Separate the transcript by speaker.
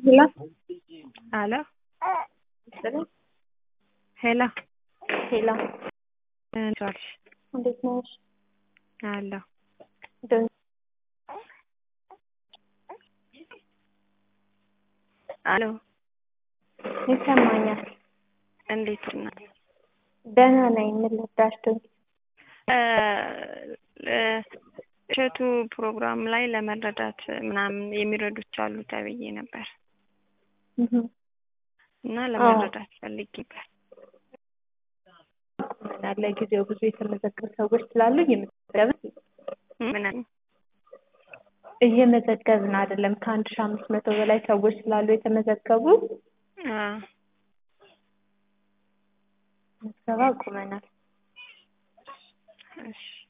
Speaker 1: ሄሎ
Speaker 2: አሎ
Speaker 1: ይስጥልኝ።
Speaker 2: ሄሎ
Speaker 1: ሄሎ
Speaker 2: እንዴት ዋልሽ?
Speaker 1: እንዴት ነሽ?
Speaker 2: አለሁ
Speaker 1: ደህና
Speaker 2: አሎ
Speaker 1: ይሰማኛል።
Speaker 2: እንዴት ናት?
Speaker 1: ደህና ነኝ። ምን ልርዳሽ? ዶንኪ
Speaker 2: እሸቱ ፕሮግራም ላይ ለመረዳት ምናምን የሚረዱት አሉ ተብዬ ነበር
Speaker 1: እህ
Speaker 2: እና ለመረዳት ፈልጌ ነበር።
Speaker 1: ምን ለጊዜው ብዙ የተመዘገቡ ሰዎች ስላሉ እየመዘገብን
Speaker 2: ምን
Speaker 1: እየመዘገብን አይደለም። ከአንድ ሺህ አምስት መቶ በላይ ሰዎች ስላሉ የተመዘገቡ
Speaker 2: አ
Speaker 1: ምዝገባ አቁመናል።
Speaker 2: እሺ